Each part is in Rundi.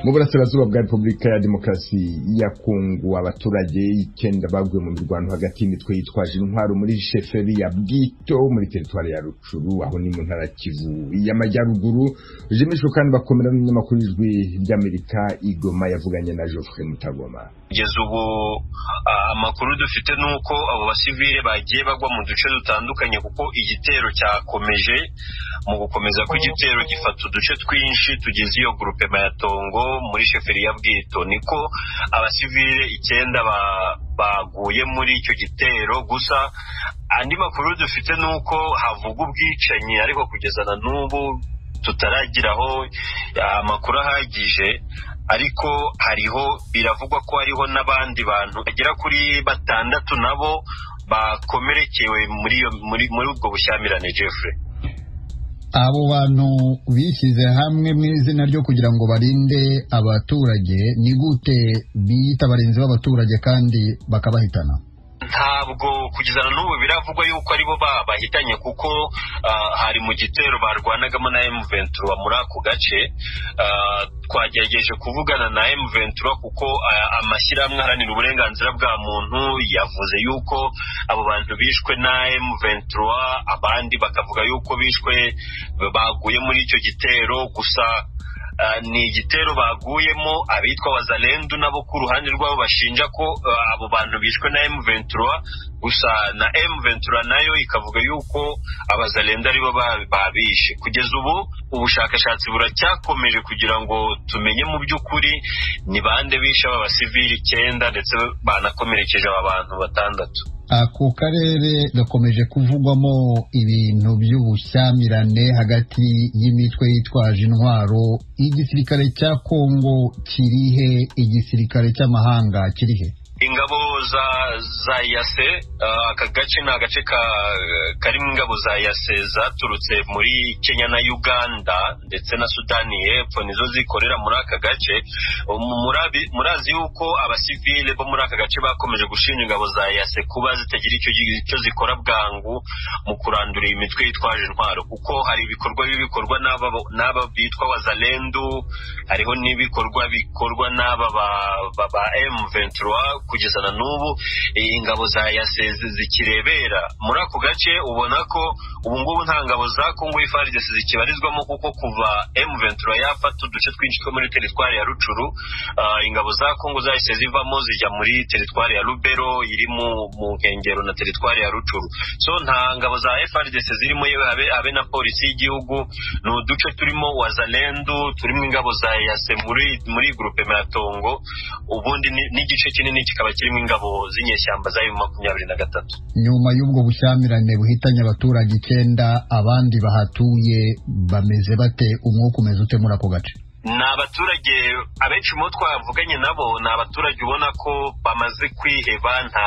mu burasirazuba bwa repubulika ya demokarasi ya kongo abaturage icyenda baguye mu mirwano hagati y'imitwe yitwaje intwaro muri sheferi ya bwito muri teritwari ya rucuru aho ni mu ntara kivu y'amajyaruguru jimishwe kandi bakomera n'umunyamakuru w'ijwi ry'amerika igoma yavuganye na geoffrey mutagoma kugeza ubu amakuru dufite ni uko abo basivile bagiye bagwa mu duce dutandukanye kuko igitero cyakomeje mu gukomeza kw'igitero gifata uduce twinshi tugize iyo gurupe mayatongo muri sheferi ya bwito niko abasivile icyenda baguye muri icyo gitero gusa andi makuru dufite ni uko havuga ubwicanyi ariko kugeza na n'ubu tutaragiraho amakuru ahagije ariko hariho biravugwa ko hariho n'abandi bantu bagera kuri batandatu nabo bakomerekewe muri muri muri ubwo bushyamirane Jeffrey abo bantu bishyize hamwe mu izina ryo kugira ngo barinde abaturage ni gute biyita abarinzi b'abaturage kandi bakabahitana ntabwo kugeza na n'ubu biravugwa yuko aribo bahitanye kuko hari mu gitero barwanagamo na M23 muri ako gace twagerageje kuvugana na M23 kuko amashyirahamwe aharanira uburenganzira bwa muntu yavuze yuko abo bantu bishwe na M23 abandi bakavuga yuko bishwe baguye muri icyo gitero gusa ni igitero baguyemo abitwa wazalendu nabo ku ruhande rwabo bashinja ko abo bantu bishwe na M23 gusa na M23 nayo ikavuga yuko abazalendu aribo babishe kugeza ubu ubushakashatsi buracyakomeje kugira ngo tumenye mu by'ukuri ni bande bishe aba basivili icyenda ndetse banakomerekeje aba bantu batandatu ako karere gakomeje kuvugwamo ibintu by'ubushyamirane hagati y'imitwe yitwaje intwaro igisirikare cya kongo kirihe igisirikare cy'amahanga kirihe ingabo za za yase aka gace ni agace karimo ingabo za yase zaturutse muri kenya na uganda ndetse na sudani y'epfo nizo zikorera muri aka gace murazi yuko abasivile bo muri aka gace bakomeje gushinja ingabo za yase kuba zitagira icyo zikora bwangu mu kurandura iyi mitwe yitwaje intwaro kuko hari ibikorwa bikorwa n'aba bitwa wazalendu hariho n'ibikorwa bikorwa n'aba ba M23 kugeza na n'ubu ingabo za yase zikirebera muri ako gace ubona ko ubu ngubu nta ngabo za kongo FARDC zikibarizwamo kuko kuva M23 yafata uduce twinshi two muri teritwari ya rucuru ingabo za kongo zahise zivamo zijya muri teritwari ya rubero iri mu nkengero na teritwari ya rucuru so nta ngabo za FARDC zirimo yewe habe na polisi y'igihugu ni uduce turimo wazalendu turimo ingabo za yase muri muri grupe matongo ubundi n'igice kinini kikaba kirimo ingabo z'inyeshyamba za emu makumyabiri na gatatu nyuma y'ubwo bushyamirane buhitanye abaturage icyenda abandi bahatuye bameze bate umwuka umeze ute muri ako gace ni abaturage abenshi mu bo twavuganye nabo ni abaturage ubona ko bamaze kwiheba nta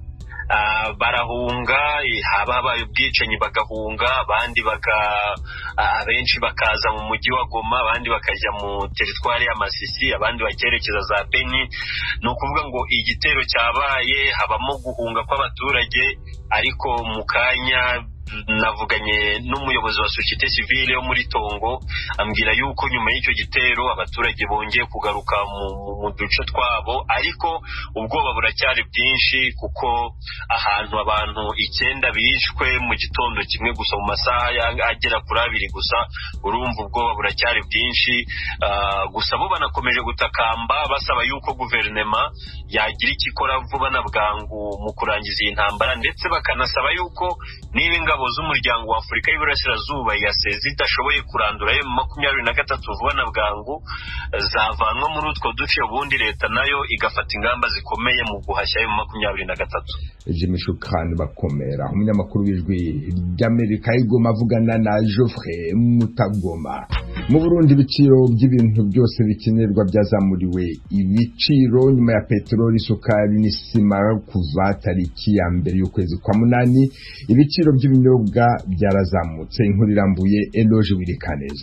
barahunga haba habaye ubwicanyi bagahunga abandi abenshi bakaza mu mujyi wa goma abandi bakajya mu teritwari y'amasisi abandi bakerekeza za beni ni ukuvuga ngo igitero cyabaye habamo guhunga kw'abaturage ariko mu kanya navuganye n'umuyobozi wa sosiyete sivile yo muri tongo ambwira yuko nyuma y'icyo gitero abaturage bongeye kugaruka mu duce twabo ariko ubwoba buracyari bwinshi kuko ahantu abantu icyenda bishwe mu gitondo kimwe gusa mu masaha agera kuri abiri gusa urumva ubwoba buracyari bwinshi gusa bo banakomeje gutakamba basaba yuko guverinoma yagira icyo ikora vuba na bwangu mu kurangiza iyi ntambara ndetse bakanasaba yuko niba ingabo z'umuryango wa afurika y'iburasirazuba yase zidashoboye kurandura emu makumyabiri na gatatu vuba na bwangu zavanwa muri utwo duce ubundi leta nayo igafata ingamba zikomeye mu guhashya emu makumyabiri na gatatu jimmy shukran bakomera umunyamakuru w'ijwi ry'amerika igoma avugana na geoffrey mutagoma mu burundi ibiciro by'ibintu byose bikenerwa byazamuriwe ibiciro nyuma ya peteroli isukari n'isima kuva tariki ya mbere y'ukwezi kwa munani ibiciro by'ibinyobwa byarazamutse inkuru irambuye eloge wirikaneza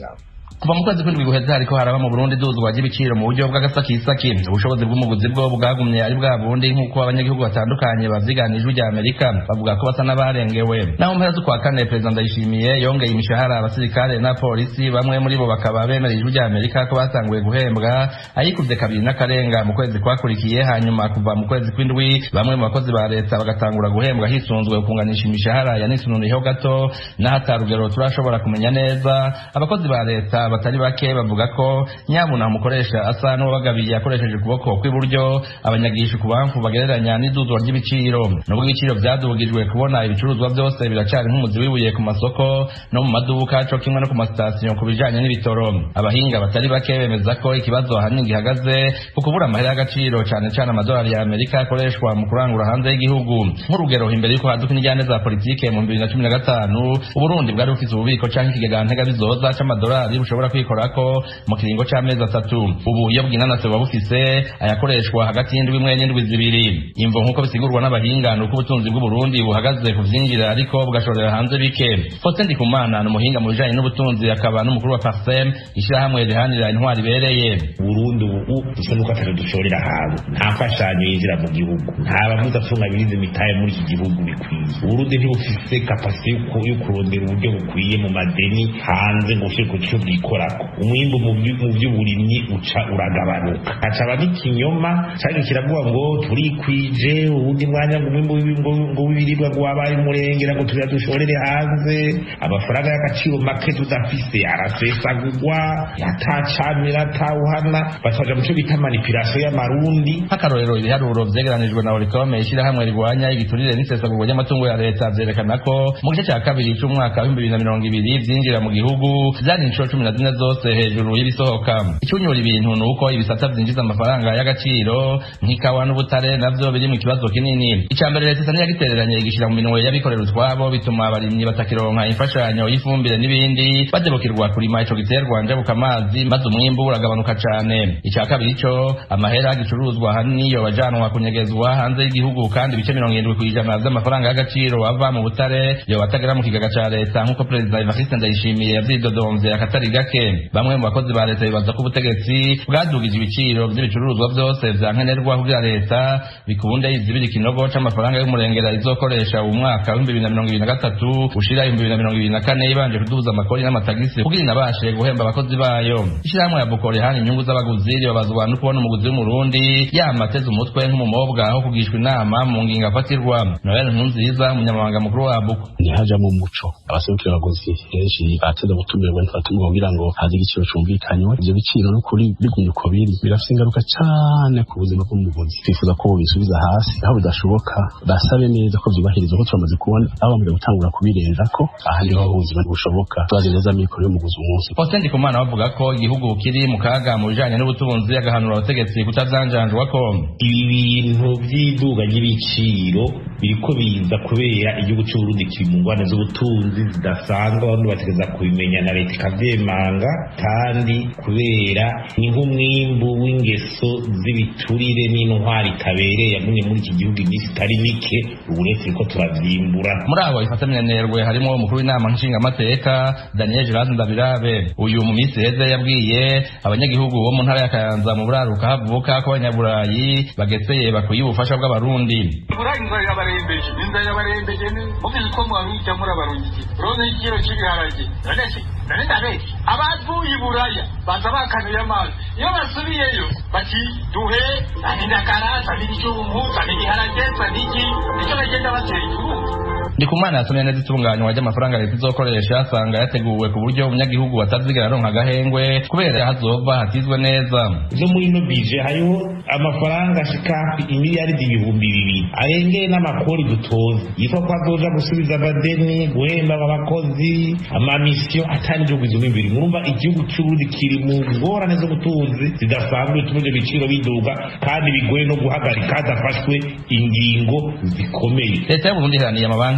kuva mu kwezi kw'indwi guheze hariko haraba mu Burundi duzwa ry'ibiciro mu buryo bw'agasakisaki ubushobozi bw'umuguzi bwo bwagumye ari bwa bundi nk'uko abanyagihugu batandukanye bavyiganije rya Amerika bavuga ko basa n'abarengewe naho mpera z'ukwa kane perezida Ndayishimiye yongeye imishahara abasirikare na polisi bamwe muri bo bakaba bemereye ijwi rya Amerika ko batanguye guhembwa ayikuvye kabiri n'akarenga mu kwezi kwakurikiye hanyuma kuva mu kwezi kw'indwi bamwe mu bakozi ba leta bagatangura guhembwa hisunzwe kunganisha imishahara yanisununiyeho gato n'ahatarugero turashobora kumenya neza abakozi ba leta batari bake bavuga ko nyabuna umukoresha asa n'uwabagabiye akoresheje ukuboko kw'iburyo abanyagisha ku bamfu bagereranya n'iduzwa ry'ibiciro nubwo ibiciro vyadugijwe kubona ibicuruzwa byose biracari nk'umuzi wibuye ku masoko no mu maduka co kimwe no ku masitasiyo ku bijanye n'ibitoro abahinga batari bake bemeza ko ikibazo ahanini gihagaze ku kubura amahera y'agaciro cane cane amadolari ya amerika akoreshwa mu kurangura hanze y'igihugu nk'urugero imbere y'uko haduka injyane za politike mu bibiri na cumi na gatanu uburundi bwari bufise ububiko canke ikigega ntega bizoza c'amadolari bushobora kwikorako mu kiringo c'amezi atatu ubu iyo bwinanase buba bufise ayakoreshwa hagati y'indwi imwe n'indwi zibiri imvo nk'uko bisigurwa n'abahinga ni uko ubutunzi bw'uburundi buhagaze ku vyinjira ariko bugashorera hanze bike faustin ndikumana ni umuhinga mu bijanye n'ubutunzi akaba n'umukuru wa parsem ishirahamwe rihanira intwari ibereye burundi ubu dusa n'uko atari dushorera hanze nta mfashanyo yinjira mu gihugu nta bamudatunga birize imitahe muri iki gihugu bikwiye uburundi ntibufise kapasite yo kurondera uburyo bukwiye mu madeni hanze ngo ushire ku cyo bwikorako umwimbu mu by'uburimyi uca uragabanuka hacaba n'ikinyoma cyangwa kiravuga ngo turikwije ubundi mwanya ngo umwimbu ngo w'ibiribwa ngo wabaye umurengera ngo tuya dushorere hanze amafaranga y'agaciro make tudafise arasesagurwa atacamira atawuhana bataja mu cyo bita manipulation y'amarundi nk'akarorero ibiharuro vyegeranijwe na orikome ishirahamwe rigwanya igiturire n'isesagurwa ry'amatungo ya leta vyerekana ko mu gice cya kabiri c'umwaka w'ibihumbi bibiri na mirongo ibiri vyinjira mu gihugu vyari inshuro cumi na zine zose hejuru y'ibisohoka icyunyura ibintu ni uko ibisata vyinjiza amafaranga y'agaciro nk'ikawa n'ubutare navyo biri mu kibazo kinini icya mbere leta isa n'iyagitereranye igishira mu minwe y'abikorera utwabo bituma abarimyi batakironka imfashanyo y'ifumbire n'ibindi badebukirwa kurima ico giterwa njabuka amazi maze umwimbu uragabanuka cane icya kabiri co amahera gicuruzwa ahanini yo bajanwa kunyegezwa hanze y'igihugu kandi ibice mirongo irindwi kw'ijana vy'amafaranga y'agaciro ava mu butare yo batagera mu kigega ca leta nk'uko perezida evariste ndayishimiye yavyidodomvye akatari gake bamwe mu bakozi ba leta bibaza ko ubutegetsi bwadugije ibiciro vy'ibicuruzwa vyose vya nkenerwa kugira leta bikunde izibira ikinogo c'amafaranga y'umurengera izokoresha uwu mwaka w'ibihumbi bibiri na mirongo ibiri na gatatu ushira ibihumbi bibiri na mirongo ibiri na kane ibanje kuduza amakori n'amatagisi kugira inabashe guhemba abakozi bayo ishirahamwe ya bukore hana inyungu z'abaguzi ribabazwa no kubona umuguzi w'umurundi yama ateze umutwe nk'umumobwa aho kugishwa inama mu ngingo afatirwa noel nkunziza umunyamabanga mukuru wa buko ntihajamo umuco abaserukira abaguzi henshi bateze gutumirwa ntibatumirwa kugira ngo haze igiciro cumvikanywe ivyo biciro n'ukuri bigumye uko biri birafise ingaruka cane ku buzima bw'umuguzi twifuza ko bobisubiza hasi aho bidashoboka basabe neza ko vyubahirizwa ko turamaze kubona aho bamaze gutangura kubirenzako aha niho ubuzima bushoboka turazi neza amikoro y'umuguzi umunsi faustin ndikumana bavuga ko igihugu kiri mu kaga mu bijanye n'ubutunzi agahanura abategetsi kutavyanjanjwako ibi bintu vy'iduga ry'ibiciro biriko biza kubera igihugu c'uburundi kiri mu ngwane z'ubutunzi zidasanzwe abantu bategeza kubimenya na leta ikavyemanga kandi kubera ni nk'umwimbu w'ingeso z'ibiturire n'intwari itabereye yagumye muri iki gihugu iminsi itari mike ubu rero turiko turavyimbura muri abo ifatamiranirwe harimo umukuru w'inama nshingamateka daniel gerard ndabirabe uyu mu minsi heze yabwiye abanyagihugu bo mu ntara ya kayanza mu buraruka havuka ko abanyaburayi bageseye bakwiye ubufasha bw'abarundi burayi inzara irabarembeje inzara irabarembeje ni mubizi ko mwaruhijya muri abarungiki urabona igiciro cy'ibiharage nanese nane ndabeshya abavuye i buraya baza bakanuye amazi iyo basubiyeyo bati duhe sanindakara sanidijumbu sanidiharage saniki nicyo bagenda batera igihugu ndikumana yasomye neza itunganywa ry'amafaranga leta izokoresha asanga yateguwe ku buryo umunyagihugu atazigera aronka agahengwe kubera hazova hatizwe neza no muri ino bije hariho amafaranga ashika imiliyaridi ibihumbi bibiri arengeye n'amakori dutoza yitwa ko azoja gusubiza amadeni guhemba abakozi amamisiyo atari ibyo bizuma imbere murumva igihugu cy'uburundi kiri mu ngorane z'ubutunzi zidasanzwe bituma ibyo biciro biduga kandi bigoye no guhagarika hadafashwe ingingo zikomeye leta y'uburundi iharaniye amabanki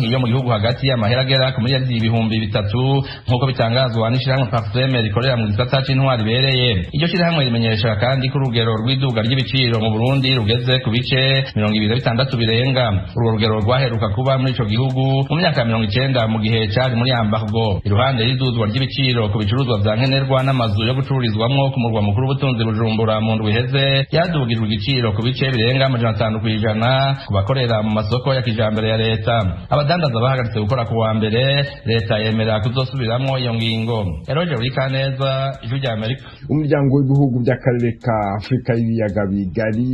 mabanki yo mu gihugu hagati amahera agera ku miliyari ibihumbi bitatu nk'uko bitangazwa n'ishirahamwe parfeme rikorera mu gisata c'intwari ibereye iryo shirahamwe rimenyesha kandi ko urugero rw'iduga ry'ibiciro mu burundi rugeze ku bice mirongo ibiri na bitandatu birenga urwo rugero rwaheruka kuba muri ico gihugu mu myaka ya mirongo icenda mu gihe cari muri ambargo iruhande y'iduzwa ry'ibiciro ku bicuruzwa vya nkenerwa n'amazu yo gucururizwamwo ku murwa mukuru w'ubutunzi bujumbura mu ndwi iheze yadugijwe igiciro ku bice birenga amajana atanu kw'ijana ku bakorera mu masoko ya kijambere ya leta abadandaza bahagaritse gukora ku wa mbere leta yemera kuzosubiramwo iyo ngingo eroje urikaneza ijwi rya amerika umuryango w'ibihugu by'akarere ka afurika y'ibiyaga bigari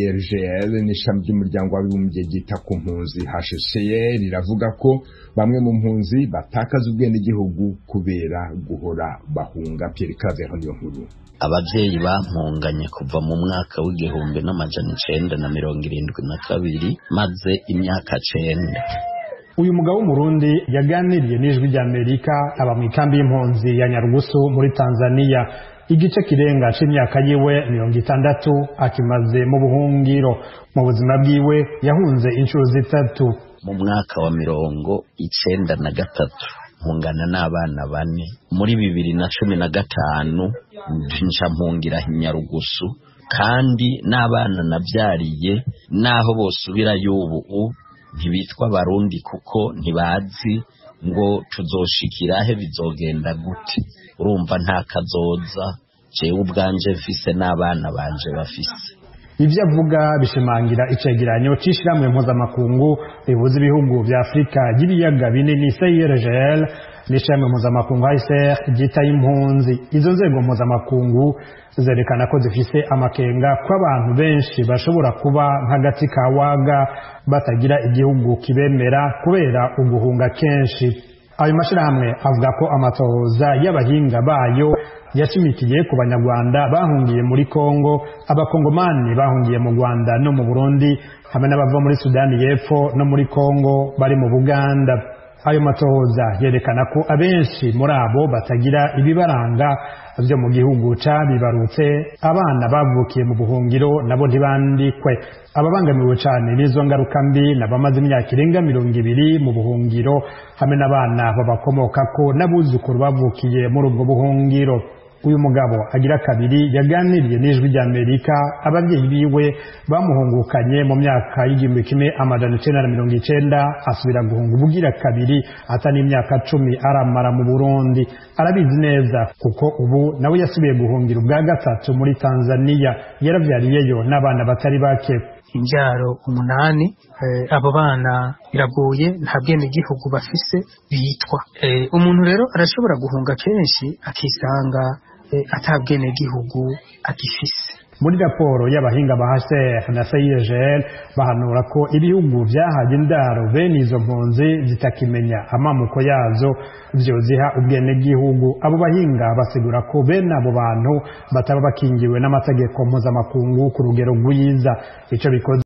crgl n'ishami ry'umuryango w'abibumbye ryita ku mpunzi hcr riravuga ko bamwe mu mpunzi batakaza ubwenegihugu kubera guhora bahunga pierre claver niyo nkuru ababyeyi bampunganye kuva mu mwaka w'igihumbi n'amajana icenda na mirongo irindwi na kabiri maze imyaka cenda uyu mugabo w'umurundi yaganiriye n'ijwi ry'amerika aba mu ikambi y'impunzi ya nyarugusu muri tanzania igice kirenga c'imyaka yiwe mirongo itandatu akimaze mu buhungiro mu buzima bwiwe yahunze inshuro zitatu mu mwaka wa mirongo icenda na gatatu mpungana n'abana bane muri bibiri na cumi na gatanu nca mpungira nyarugusu kandi n'abana nabyariye n'aho bosubirayo ubu ntibitwa barundi kuko ntibazi ngo tuzoshikirahe bizogenda gute urumva nta kazoza jewe ubwanje mfise n'abana banje bafise ibyo avuga bishimangira icegeranyo c'ishirahamwe mpuzamakungu rihuza ibihugu vya afurika y'ibiyaga binini crgl n'ishirahamwe mpuzamakungu hcr ryitaye impunzi izo nzego mpuzamakungu zerekana ko zifise amakenga ko abantu benshi bashobora kuba nk'agati ka waga batagira igihugu kibemera kubera uguhunga kenshi ayo mashirahamwe avuga ko amatohoza y'abahinga bayo yashimikiye ku banyarwanda bahungiye muri kongo abakongomani bahungiye mu rwanda no mu burundi hamwe n'abava muri sudani y'epfo no muri kongo bari mu buganda ayo matohoza yerekana ko abenshi muri abo batagira ibibaranga byo mu gihugu cabibarutse abana bavukiye mu buhungiro nabo ntibandikwe ababangamiwe cane n'izo ngaruka mbi n'abamaze imyaka irenga mirongo ibiri mu buhungiro hamwe n'abana babakomokako n'abuzukuru bavukiye muri ubwo buhungiro uyu mugabo agira kabiri yaganiriye n'ijwi ry'amerika ababyeyi biwe bamuhungukanye mu myaka y'igihumbi kimwe amajana icenda na mirongo icenda asubira guhunga ubugira kabiri ata n'imyaka cumi aramara mu burundi arabizi neza kuko ubu nawe yasubiye guhungira ubwa gatatu muri tanzaniya yaravyariyeyo n'abana batari bake imbyaro umunani abo bana biragoye nta bwenegihugu bafise bitwa umuntu rero arashobora guhunga kenshi akisanga ata bwenegihugu agifise muri raporo y'abahinga ba HCR na CIRGL bahanura ko ibihugu vyahaye indaro bene izo mpunzi zitakimenya amamuko yazo vyoziha ubwenegihugu abo bahinga basigura ko bene abo bantu bataba bakingiwe n'amategeko mpuzamakungu ku rugero rwiza ico bikoze